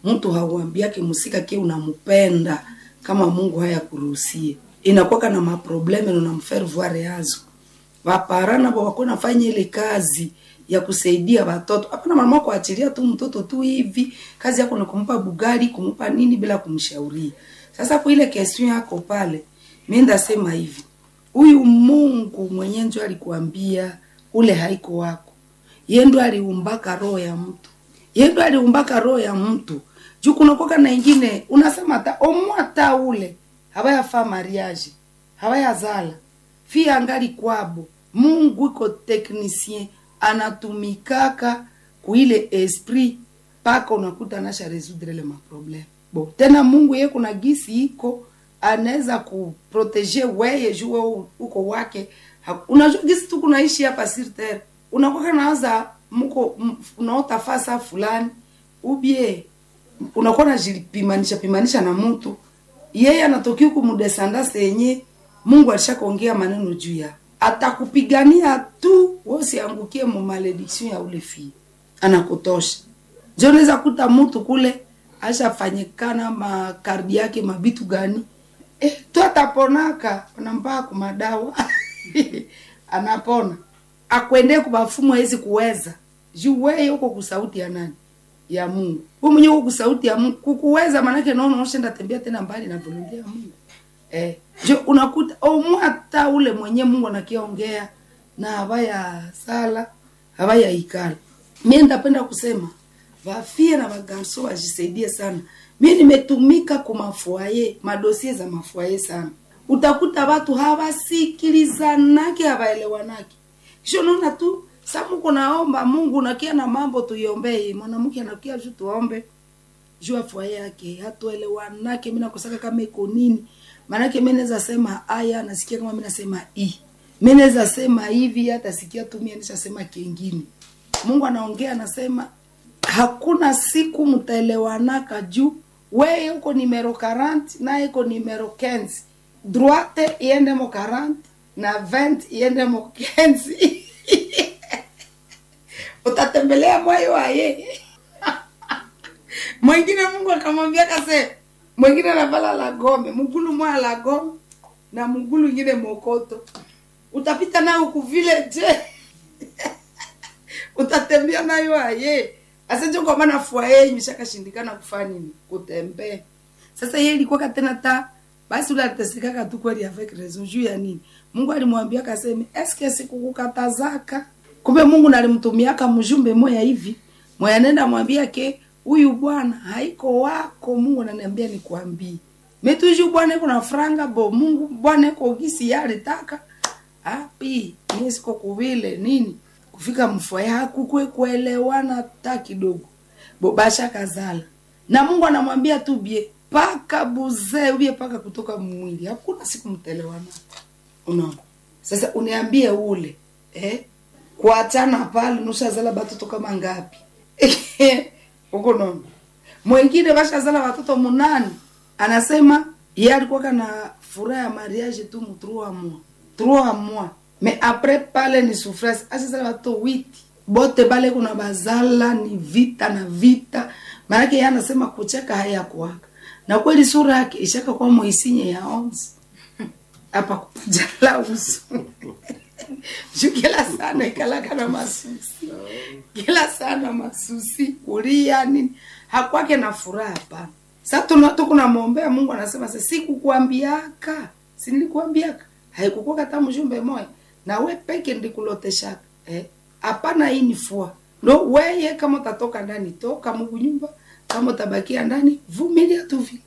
mtu hauambiake musika ke unampenda kama mungu haya kuruhusie inakuwaka na maprobleme unamfaire voir yazo vapara navo wako nafanya ile kazi ya kusaidia watoto hapana mama kuachilia tu mtoto tu hivi kazi yako ni kumpa bugari kumpa nini bila kumshauria sasa kwa ile question yako pale mi ndasema hivi huyu mungu mwenye njo alikuambia ule haiko wako ye ndo aliumbaka roho ya mtu ye ndo aliumbaka roho ya mtu juu kunakoka na ingine unasema ta omwata ule hawayafaa mariage hawayazala fi angali kwabo mungu iko technicien anatumikaka kuile esprit mpaka unakuta anasha resoudre le maprobleme bo tena mungu ye kuna gisi iko anaweza kuprotege weye juu wewe uko wake Ha- unajua gisi tu kunaishi hapa sur terre unakwaka nawaza mko m- unaota fasa fulani ubie unakuwa najipimanisha pimanisha na mtu yeye anatokea huku mudesandase yenye mungu alishakuongea maneno juu ya atakupigania tu wosiangukie mu malediction ya ule fii anakutosha njo unaweza kuta mtu kule ashafanyikana makardi yake mabitu gani eh, tu ataponaka anampaa kumadawa anapona akwende kubafumu hawezi kuweza juu weye uko kusauti ya nani ya mungu we mwenyewe uko kusauti ya mungu kukuweza manake naona ushenda tembea tena mbali na volonte ya mungu eh, jo unakuta omwata ule mwenye mungu anakiongea na habaya sala habaya ikala mie ndapenda kusema vafie na vagarso wajisaidie sana mi nimetumika kumafuaye madosie za mafuaye sana utakuta watu hawasikilizanake hawaelewanake kisho naona tu samuko naomba mungu nakia na mambo tuiombee mwanamke anakia ju tuombe juu afua yake hatuelewanake mi nakosaka kama iko nini maanake mi naweza sema aya nasikia kama mi nasema i mi naweza sema hivi hata sikia tu mi nishasema kengine mungu anaongea anasema hakuna siku mtaelewanaka juu weye uko nimero 40 naye iko nimero 15 droite iende mo 40 na 20 iende mo 15 utatembelea moyo waye mwingine mungu akamwambia kase mwingine anavala la gome mgulu moya la gome na mgulu ingine mokoto utapita nayo huku vile je utatembea nayo aye asenjo kwa maana fua yeye imeshakashindikana kufanya nini kutembea sasa yeye ilikuwa tena ta basi ule alitesekaka tu kweli avec raison juu ya nini mungu alimwambia kaseme eske sikukukatazaka kumbe mungu nalimtumiaka mjumbe moya hivi moya nenda mwambia ke huyu bwana haiko wako mungu ananiambia nikwambie metuju bwana iko na franga bo mungu bwana iko gisi yalitaka api mie siko kuvile nini kufika mfua yako kwe kuelewana hata kidogo bobasha kazala na mungu anamwambia tu bie paka buzee ubie paka kutoka mwili hakuna siku mtelewana unaona sasa uniambie ule eh? kuachana pale nushazala batoto kama ngapi huko nono mwengine bashazala watoto munani anasema ye alikuwaka na furaha ya mariage tu mu trois mois trois mois mais après pale ni souffrance ashazala watoto witi bote bale kuna bazala ni vita na vita maanake ye anasema kucheka hayakuwaka na kweli sura yake ishaka kwa moisinye ya onze apa kupajala uso juu kila sana ikalaka na masusi kila sana masusi kulia nini hakwake na furaha hapana sa tukunamwombea mungu anasema sa sikukwambiaka sinilikuambiaka haikukuwa kata mjumbe moya na we peke ndikuloteshaka eh? hapana hii ni fua ndo weye kama utatoka ndani toka mungu nyumba kama utabakia ndani vumilia tu vile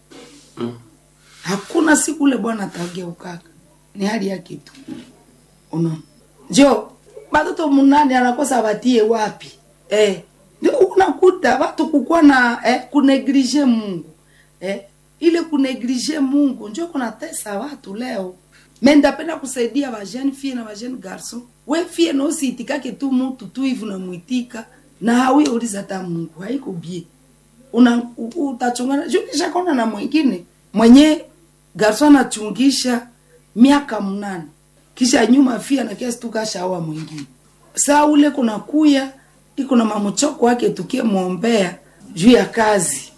hakuna siku ule bwana atageukaka ni hali yake tu unaona njo batoto munani anakosa batie wapi eh, ndio unakuta watu kukuwa na eh, kuneglige mungu eh, ile kuneglige mungu njo kunatesa watu leo me ndapenda kusaidia bajene fie na bajene garson we fie nosiitikake tu mutu tu hivi unamwitika na hawi uliza ta mungu haiko bie una u- utachungana juu nishakona na mwingine mwenye garson anachungisha miaka mnane kisha nyuma fia na kiasi tukashaoa mwingine saa ule kuna kuya iko na mamuchoko wake tukie mwombea juu ya kazi